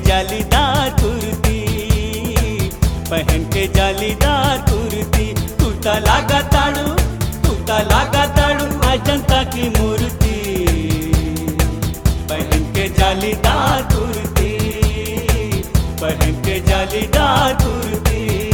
जालीदार कुर्ती पहन के जालीदार कुर्ती तू ता लागा ताड़ू तू ता लागा ताड़ू अजंता की मूर्ति पहन के जालीदार कुर्ती पहन के जालीदार कुर्ती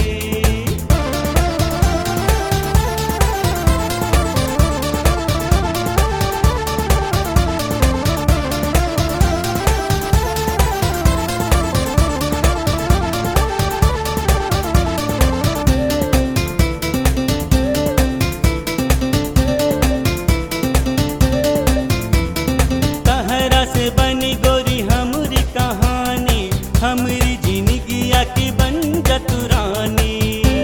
तहरा से बनी गोरी हमरी कहानी हमरी जिंदगिया की बन जतुरानी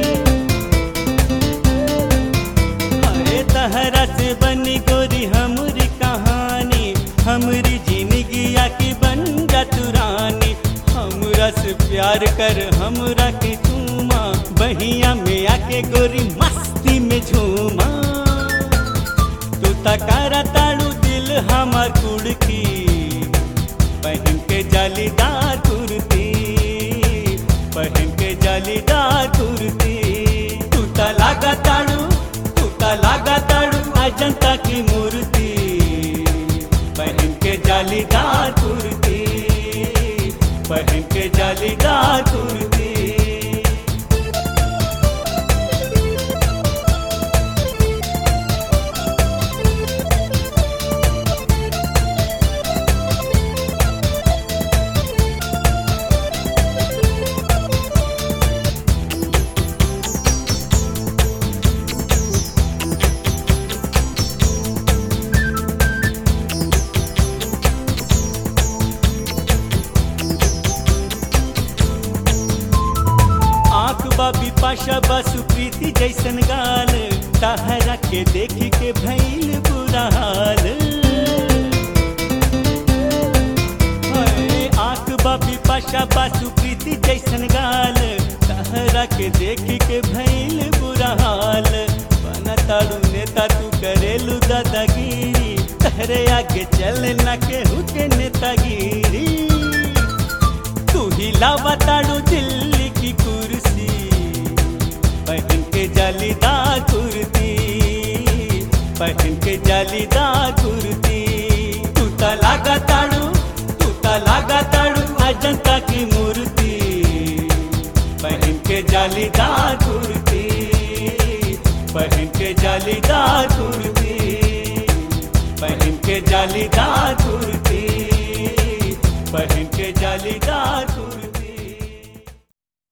अरे तहरा से बनी गोरी हमरी कहानी हमरी जिंदगिया की बन जतुरानी हमरा से प्यार कर हमरा के चूमा बहिया में आके गोरी मस्ती में झूमा तू तकारा ताड़ू दिल हमार कुड़की पहन के जालीदार कुर्ती पहन के जालीदार कुर्ती तू ता लागा ताड़ू तू ता लागा ताड़ू अजंता की मूर्ति पहन के जालीदार कुर्ती पहन के जालीदार कुर्ती आंख बाबी पाशा बासु प्रीति जैसन गाल तहरा के देख के भैल बुरा हाल हाय, आंख बाबी पाशा बासु प्रीति जैसन गाल तहरा के देख के भैल बुरा हाल बना ताड़ू नेता तू करेलू दादागिरी तहरे आगे चल न के हुके नेतागिरी तू ही लावताड़ू दिल्ली की कुर्सी पहन के जालीदार कुर्ती पहन के जालीदार कुर्ती तू ता लागा ताड़ू तू ता लागा ताड़ू अजंता की मूर्ति पहन के जालीदार कुर्ती पहन के जालीदार कुर्ती पहन के जालीदार कुर्ती पहन के जाली